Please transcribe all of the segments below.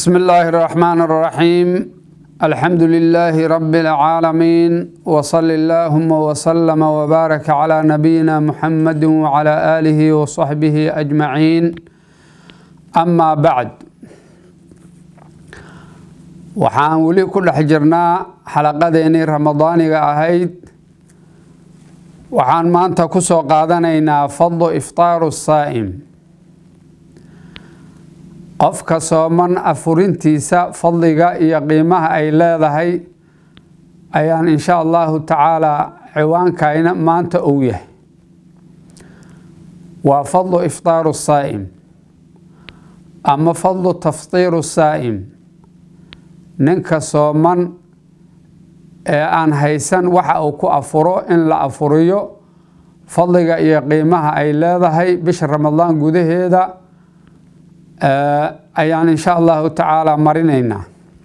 بسم الله الرحمن الرحيم الحمد لله رب العالمين وصل اللهم وسلم وبارك على نبينا محمد وعلى آله وصحبه أجمعين أما بعد waxaan weli ku dhex jirnaa xalaqadeennii ramadaaniga ahayd waxaan maanta ku soo qaadanaynaa fadlu iftaaru saa'im qofka sooman afurintiisa fadliga iyo qiimaha ay leedahay ayaan insha allahu tacaalaa ciwaankayna maanta ou yahay waa fadlu iftaaru saa'im ama fadlu taftiiru saa'im ninka sooman ee aan haysan waxa uu ku afuro in la afuriyo fadliga iyo qiimaha ay leedahay bisha ramadaan gudaheeda ayaan insha allahu tacaala marinaynaa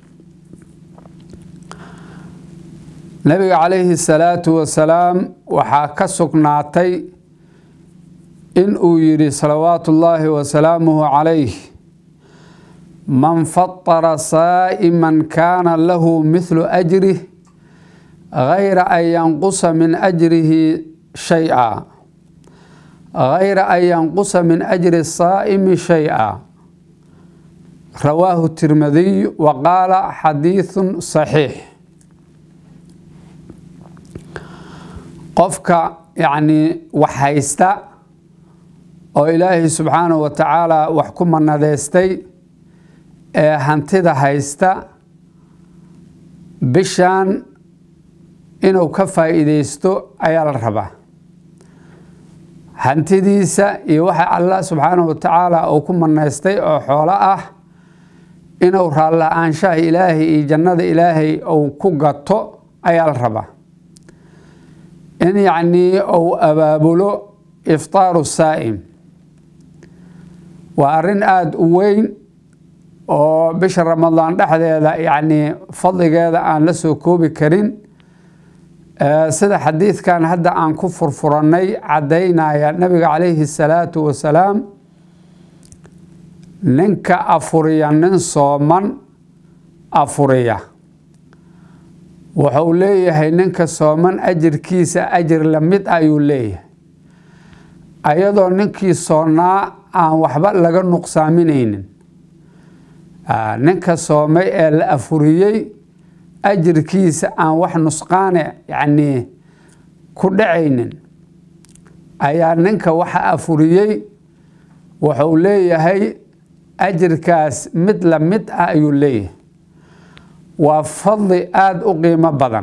nabiga calayhi salaatu wasalaam waxaa ka sugnaatay in uu yidhi salawaatu ullaahi wasalaamuhu calayh man fatara saa'iman kaana lahu mithlu ajrih gayra an yanqusa min ajrihi shay-a gayra an yanqusa min ajri saa'imi shay-a rawaahu tirmidiy wa qaala xadiidun saxiix qofka yacnii wax haysta oo ilaahay subxaanahu wa tacaala wax ku manadeystay ee hantida haysta bishan inuu ka faa'iideysto ayaa la rabaa hantidiisa iyo waxa allah subxaanahu wa tacaala uu ku manaystay oo xoolo ah inuu raalla-aanshaha ilaahay iyo jannada ilaahay uu ku gato ayaa la rabaa in yacnii uu abaabulo iftaaru saa'im waa arrin aada u weyn oo bisha ramadaan dhexdeeda yacnii fadligeeda aan la soo koobi karin sida xadiidkan hadda aan ku furfurannay caddaynaya nabiga calayhi salaatu wasalaam ninka afuriya nin sooman afuriya wuxuu leeyahay ninka sooman ajirkiisa ajir la mid ayuu leeyahay ayadoo ninkii soonnaa aan waxba laga nuqsaaminaynin ninka soomay ee la afuriyey ajirkiisa aan wax nusqaane yacnii ku dhacaynin ayaa ninka waxa afuriyey wuxuu leeyahay ajirkaas mid la mid ah ayuu leeyahay waa fadli aada u qiimo badan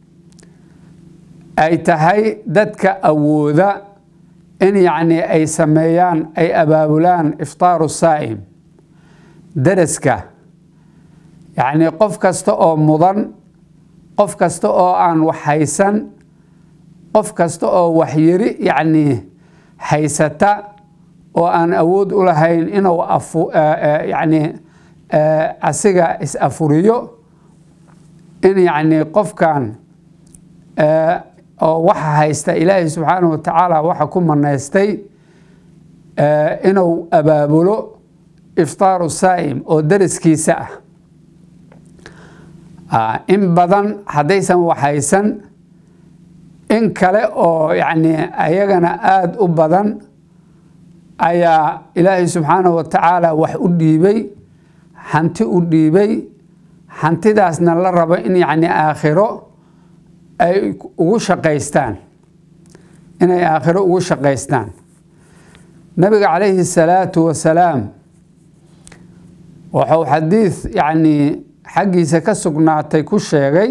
ay tahay dadka awooda in yacnii ay sameeyaan ay abaabulaan iftaaru saa'im daraska yacnii qof kasta oo mudan qof kasta oo aan wax haysan qof kasta oo waxyari yacnii haysata oo aan awood u lahayn inuu yacnii asiga is-afuriyo in yacnii qofkan oo waxa haysta ilaahay subxaanahu wa tacaala waxa ku manaystay inuu abaabulo iftaaru saa'im oo daraskiisa ah in badan haddaysan waxaysan in kale oo yacnii ayagana aada u badan ayaa ilaahay subxaanahu wa tacaala wax u dhiibay hanti u dhiibay hantidaasna la rabo in yacnii aakhiro ay ugu shaqaystaan inay aakhiro ugu shaqaystaan nabiga calayhi salaatu wasalaam wuxuu xadiid yacnii xaggiisa ka sugnaatay ku sheegay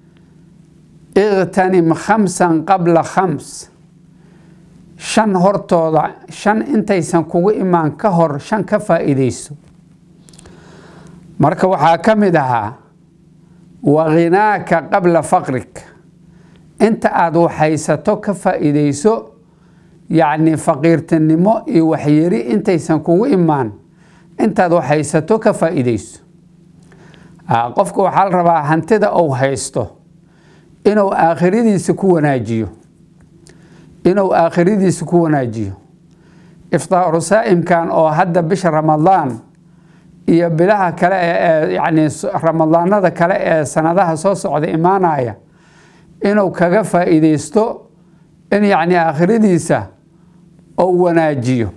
iqtanim khamsan qabla khams shan hortooda shan intaysan kugu imaan ka hor shan ka faa'iideyso marka waxaa ka mid ahaa wa khinaaka qabla faqrik inta aada waxhaysato ka faa'iideyso yacnii faqiirtinimo iyo waxyari intaysan kugu imaan intaad waxhaysato ka faa'iideyso qofka waxaa la rabaa hantida uu haysto inuu aakhiradiisa ku wanaajiyo inuu aakhiradiisa ku wanaajiyo iftaaru saa'imkan oo hadda bisha ramadaan iyo bilaha kale ee yacni ramadaanada kale ee sanadaha soo socda imaanaya inuu kaga faa'iideysto in yacni aakhiradiisa ou wanaajiyo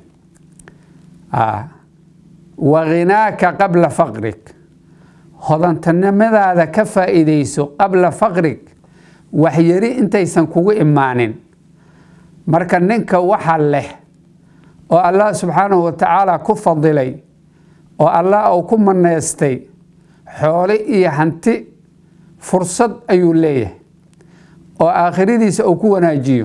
wa khinaaka qabla faqrig hodantanimadaada ka faa'iideyso qabla faqrig waxyari intaysan kugu imaanin marka ninka waxa leh oo allah subxaanahu wa tacaala ku fadilay oo allah uu ku maneystay xoole iyo hanti fursad ayuu leeyahay oo aakhiradiisa uu ku wanaajiyo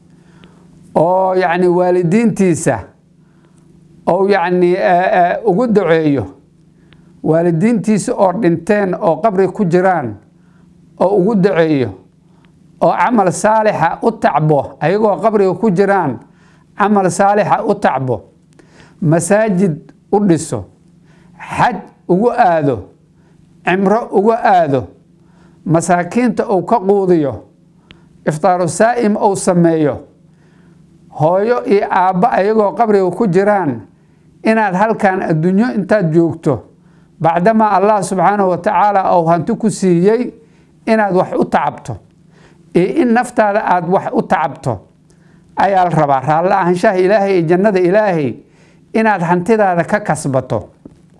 oo yacni waalidiintiisa ou yacni ugu duceeyo waalidiintiisa oo dhinteen oo qabri ku jiraan oo ugu duceeyo oo camal saalixa u tacbo ayagoo qabriga ku jiraan camal saalixa u tacbo masaajid u dhiso xaj ugu aado cimro ugu aado masaakiinta uu ka quudiyo iftaaru saa'im uu sameeyo hooyo iyo aabbo ayagoo qabriga ku jiraan inaad halkan adduunyo intaad joogto bacdamaa allah subxaanahu wa tacaala uu hanti ku siiyey inaad wax u tacabto iyo in naftaada aada wax u tacabto ayaa la rabaa raallo ahaanshaha ilaahay iyo jannada ilaahay inaad hantidaada ka kasbato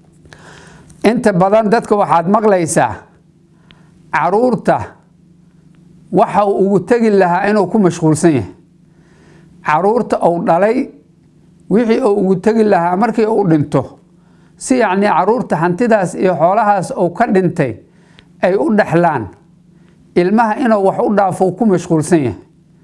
inta badan dadka waxaad maqlaysaa caruurta waxa uu ugu tegi lahaa inuu ku mashquulsan yahay caruurta uu dhalay wixii uu ugu tegi lahaa markii uu dhinto si yacnii caruurta hantidaas iyo xoolahaas uu ka dhintay ay u dhexlaan ilmaha inuu wax u dhaafo uu ku mashquulsan yahay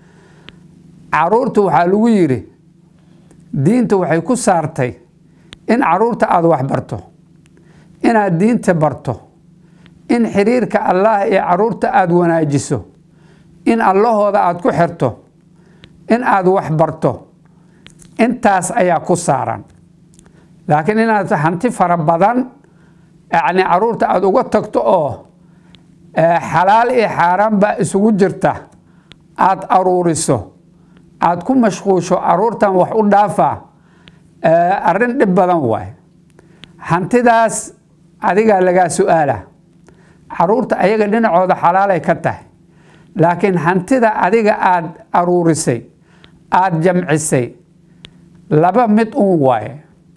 caruurta waxaa lagu yidhi diinta waxay ku saartay in caruurta aada wax barto inaad diinta barto in xiriirka allah iyo caruurta aada wanaajiso in allahooda aada ku xirto in aada wax barto intaas ayaa ku saaran laakiin inaad hanti fara badan yacni caruurta aada uga tagto oo xalaal iyo xaaraan baa isugu jirta aada aruuriso aada ku mashquusho caruurtan wax u dhaafaa arrin dhib badan waay hantidaas adigaa lagaa su-aala caruurta ayaga dhinacooda xalaalay ka tahay laakiin hantida adiga aada aruurisay aada jamcisay laba mid uun waaye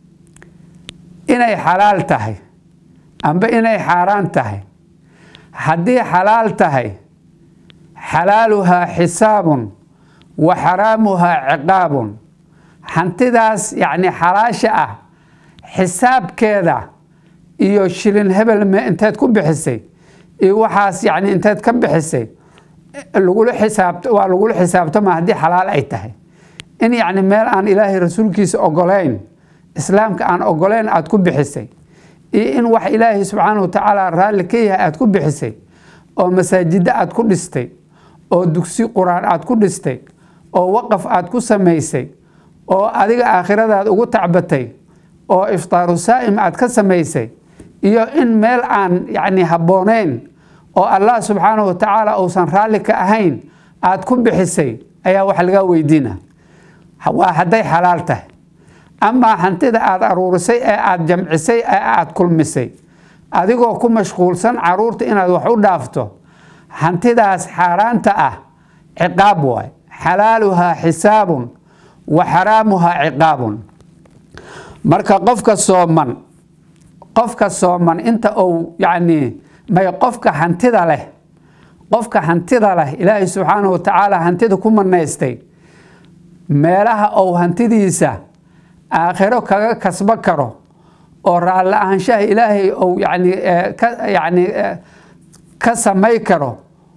inay xalaal tahay amba inay xaaraan tahay haddii xalaal tahay xalaaluhaa xisaabun wa xaraamuhaa ciqaabun hantidaas yacni xalaasha ah xisaabkeeda iyo shilin hebel me inteed ku bixisay iyo waxaas yacni inteed ka bixisay lagula xisaab waa lagula xisaabtama haddii xalaal ay tahay in yacni meel aan ilaahay rasuulkiisa ogolayn islaamka aan ogolayn aada ku bixisay iyo in wax ilaahay subxaanahu wa tacaala raalli ka yahay aada ku bixisay oo masaajiddo aada ku dhistay oo dugsi qur-aan aada ku dhistay oo waqaf aada ku samaysay oo adiga aakhiradaad ugu tacbatay oo iftaaru saa'im aad ka samaysay iyo in meel aan yacni habbooneyn oo allah subxaanahu wa tacaala uusan raalli ka ahayn aada ku bixisay ayaa wax laga weydiina waa hadday xalaal tahay amaa hantida aada aruurisay ee aada jamcisay ee aada kulmisay adigoo ku mashquulsan caruurta inaad wax u dhaafto hantidaas xaaraanta ah ciqaab waay xalaaluhaa xisaabun wa xaraamuhaa ciqaabun marka qofka sooman qofka sooman inta uu yacni may qofka hantida leh qofka hantida leh ilaahay subxaanahu wa tacaala hantida ku manaystay meelaha uu hantidiisa aakhiro kaga kasbo karo oo raalli ahaanshaha ilaahay uu yani ka yani ka samay karo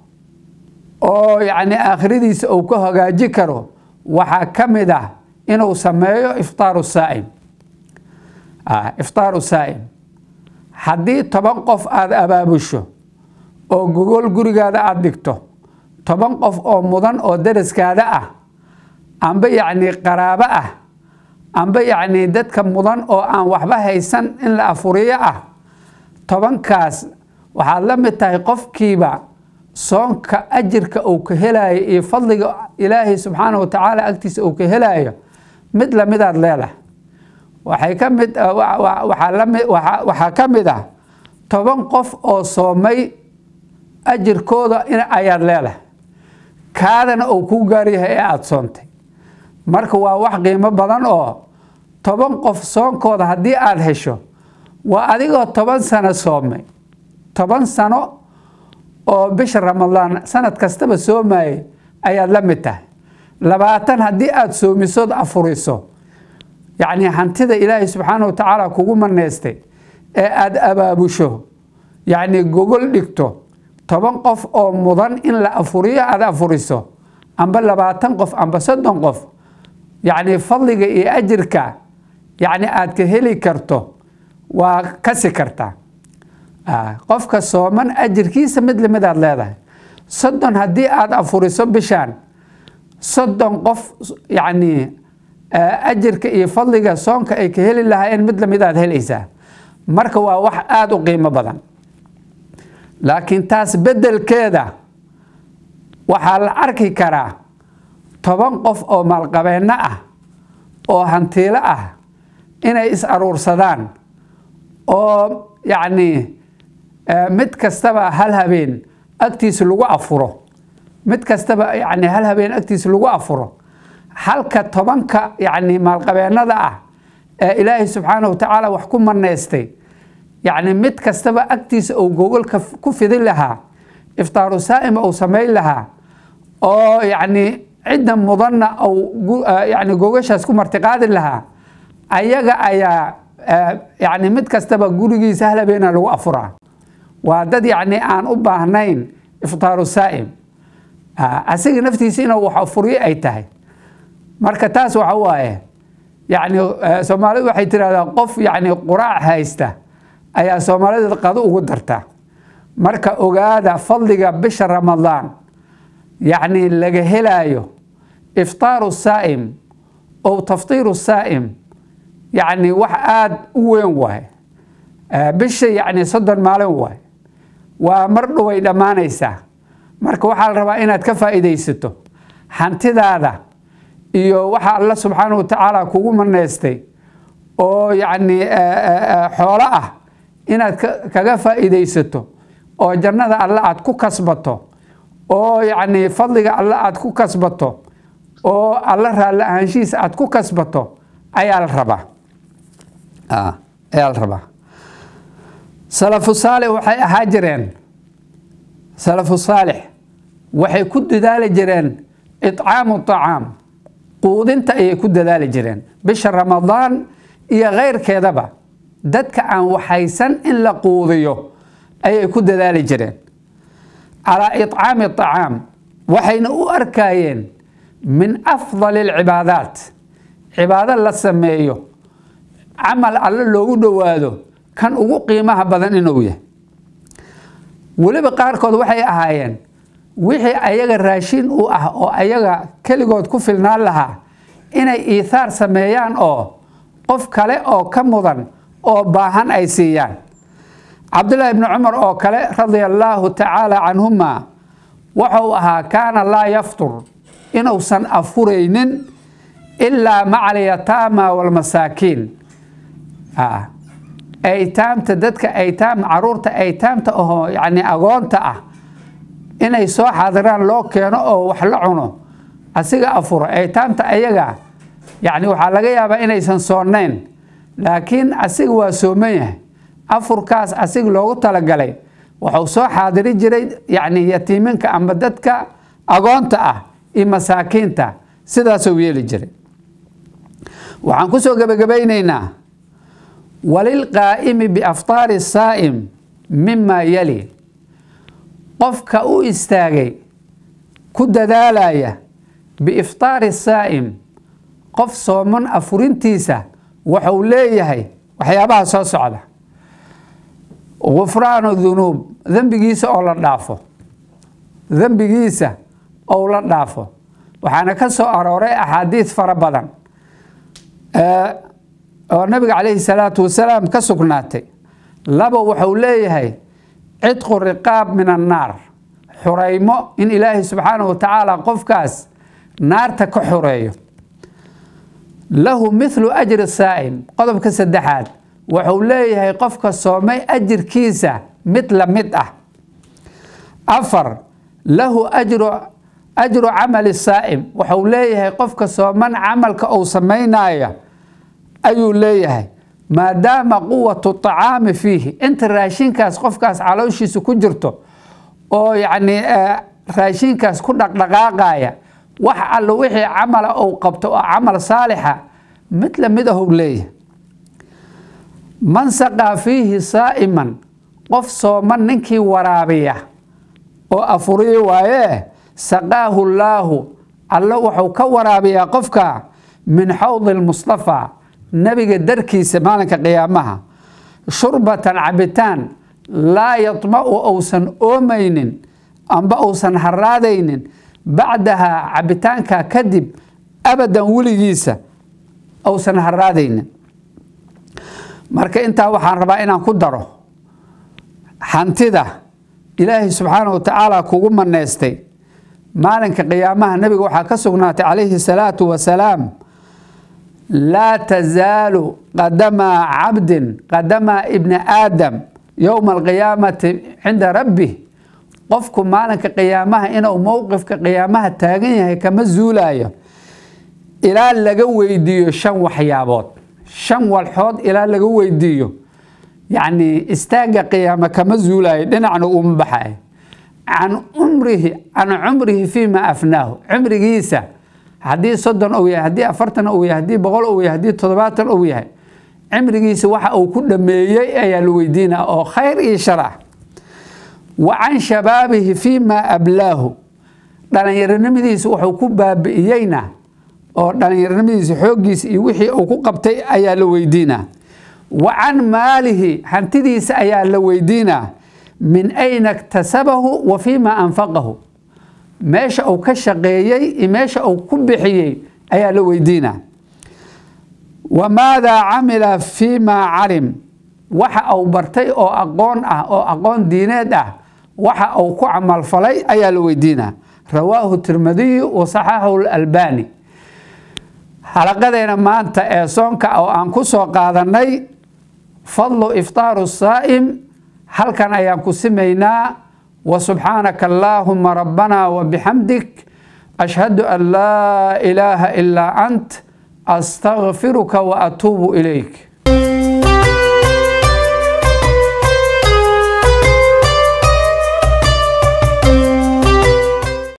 oo yacni aakhiradiisa uu ka hagaaji karo waxaa ka mid ah inuu sameeyo iftaaru saa'im iftaaru saa'im haddii toban qof aada abaabusho oo gogol gurigaada aada dhigto toban qof oo mudan oo daraskaada ah amba yacni qaraabo ah amba yacni dadka mudan oo aan waxba haysan in la afuriyo ah tobankaas waxaad la mid tahay qofkiiba soonka ajirka uu ka helaayo iyo fadliga ilaahay subxaana wa tacaala agtiisa uu ka helaayo mid lamidaad leedahay waxay ka mid waxaa ka mid ah toban qof oo soomay ajirkooda in ayaad leedahay kaadana uu kuu gaaryahay ee aada soontay marka waa wax qiimo badan oo toban qof soonkooda haddii aada hesho waa adigoo toban sano soomay toban sano oo bisha ramadaan sanad kastaba soomayay ayaad la mid tahay labaatan haddii aada soomisood afuriso yacni hantida ilaahay subxaana wa tacaala kugu maneystay ee aada abaabusho yacni gogol dhigto toban qof oo mudan in la afuriyo aada afuriso amba labaatan qof amba soddon qof yacni fadliga iyo ajirka yacni aada ka heli karto waa kasi kartaa qofka sooman ajirkiisa mid lamid aad leedahay soddon haddii aada afuriso bishaan soddon qof yacni ajirka iyo fadliga soonka ay ka heli lahaayeen mid lamid aad helaysaa marka waa wax aada u qiimo badan laakiin taas beddelkeeda waxaa la arki karaa toban qof oo maalqabeenno ah oo hantiilo ah inay is aruursadaan oo yacni mid kastaba hal habeen agtiisa lagu afuro mid kastaba yacni hal habeen agtiisa lagu afuro halka tobanka yacni maalqabeennada ah ee ilaahay subxaana wa tacaala wax ku maneystay yacni mid kastaba agtiisa uu gogolka ku fidin lahaa iftaaru saa'ima uu samayn lahaa oo yacni cidda mudanna uu yacni gogashaas ku martiqaadi lahaa ayaga ayaa yacni mid kastaba gurigiisa hal habeena lagu afuraa waa dad yacni aan u baahnayn iftaaru saa'im asiga naftiisa inuu wax afuriyo ay tahay marka taas waxa waaye yacni soomaalidu waxay tirahdaa qof yacni quraac haysta ayaa soomaalida qado ugu darta marka ogaada fadliga bisha ramadaan yacni laga helaayo iftaaru saa'im ow taftiiru saa'im yacni wax aada u weyn waaye bisha yacni soddon maalin waaye waa mar dhoway dhammaanaysaa marka waxaa la rabaa inaad ka faa'iidaysato hantidaada iyo waxa alla subxaana wa tacaala kugu maneystay oo yacni xoolo ah inaad kaga faa'iidaysato oo jannada alle aad ku kasbato oo yacni fadliga alle aad ku kasbato oo alla raalli ahaanshihiisa aad ku kasbato ayaa la rabaa ayaa la rabaa salafu saalix waxay ahaa jireen salafu saalix waxay ku dadaali jireen icaamu طacaam quudinta ayay ku dadaali jireen bisha ramadaan iyo keyrkeedaba dadka aan waxaysan in la quudiyo ayay ku dadaali jireen calaa iطcaami طacaam waxayna u arkayeen min afdal اlcibaadaat cibaado la sameeyo camal alle loogu dhowaado kan ugu qiimaha badan inuu yahay weliba qaarkood waxay ahaayeen wixii ayaga raashin u ah oo ayaga keligood ku filnaan lahaa inay iithaar sameeyaan oo qof kale oo ka mudan oo baahan ay siiyaan cabdullaahi bni cumar oo kale radia allaahu tacaala canhuma wuxuu ahaa kaana laa yaftur inuusan afuraynin ilaa maca alyataama walmasaakiin aytaamta dadka aytaam caruurta aytaamta ahoo yacni agoonta ah inay soo xaadiraan loo keeno oo wax la cuno asiga afuro aytaamta ayaga yacni waxaa laga yaabaa inaysan soonayn laakiin asiga waa sooman yahay afurkaas asiga loogu talagalay wuxuu soo xaadiri jiray yacni yatiiminka ama dadka agoonta ah iyo masaakiinta sidaasuu yeeli jiray waxaan kusoo gebagabaynaynaa walilqaa'imi biaftaari saa'im mima yali qofka u istaagay ku dadaalaya biiftaari saa'im qof sooman afurintiisa wuxuu leeyahay waxyaabaha soo socda gufraanu dunuub dembigiisa oo la dhaafo dembigiisa ou la dhaafo waxaana ka soo arooray axaadiid fara badan oo nabiga calayhi salaatu wasalaam ka sugnaatay laba wuxuu leeyahay cidqu riqaab min annaar xuraymo in ilaahay subxaanahu wa tacaala qofkaas naarta ka xoreeyo lahu mithlu ajri saa'im qodobka saddexaad wuxuu leeyahay qofka soomay ajirkiisa mid la mid ah afar lahu ajru ajru camali saa'im wuxuu leeyahay qofka sooman camalka uu samaynaya ayuu leeyahay maadaama quwatu طacaami fiihi inta raashinkaas qofkaas calooshiisa ku jirto oo yacni raashinkaas ku dhaqdhaqaaqaya wax allo wixii camala uu qabto oo camal saalixa mid lamid ahuu leeyahay man saqaa fiihi saa'iman qof sooman ninkii waraabiya oo afuriyi waayee saqaahu llaahu alle wuxuu ka waraabiyaa qofka min xawdi lmustafaa nebiga darkiisa maalinka qiyaamaha shurbatan cabitaan laa yadma'u uusan oomaynin amba uusan haraadaynin bacdaha cabitaanka kadib abadan weligiisa uusan haraadaynin marka intaa waxaan rabaa inaan ku daro hantida ilaahay subxaana wa tacaala kugu maneystay maalinka qiyaamaha nebiga waxaa ka sugnaatay calayhi salaatu wasalaam laa tazaalu qadamaa cabdin qadamaa ibni aadam yowma alqiyaamati cinda rabbih qofku maalinka qiyaamaha inuu mowqifka qiyaamaha taagan yahay kama zuulayo ilaa laga weydiiyo shan waxyaabood shan walxood ilaa laga weydiiyo yacni istaagga qiyaama kama zuulayo dhinacna uma baxayo can umrihi can cumrihi fiima afnaahu cumrigiisa haddii soddon uu yahay haddii afartan uu yahay haddii boqol uu yahay haddii toddobaatan uu yahay cimrigiisa waxa uu ku dhameeyey ayaa la weydiinaa oo khayr iyo shar ah wa can shabaabihi fiima ablaahu dhalinyaronimadiisa wuxuu ku baabi'iyeyna oo dhalinyaronimadiisa xooggiisa iyo wixii uu ku qabtay ayaa la weydiinaa wa can maalihi hantidiisa ayaa la weydiinaa min ayna iktasabahu wa fiima anfaqahu meesha uu ka shaqeeyey iyo meesha uu ku bixiyey ayaa la weydiinaa wa maadaa camila fiimaa calim waxa uu bartay oo aqoon ah oo aqoon diineed ah waxa uu ku camalfalay ayaa la weydiinaa rawaahu tirmadiyu wa saxaxahu lalbani xalaqadeena maanta ee soonka oo aan ku soo qaadanay fadlu iftaaru saa'im halkan ayaan ku simaynaa wa subxaanaka allaahuma rabbana wa bixamdik ashhadu an laa ilaaha ilaa ant astaqfiruka wa atuubu ilayk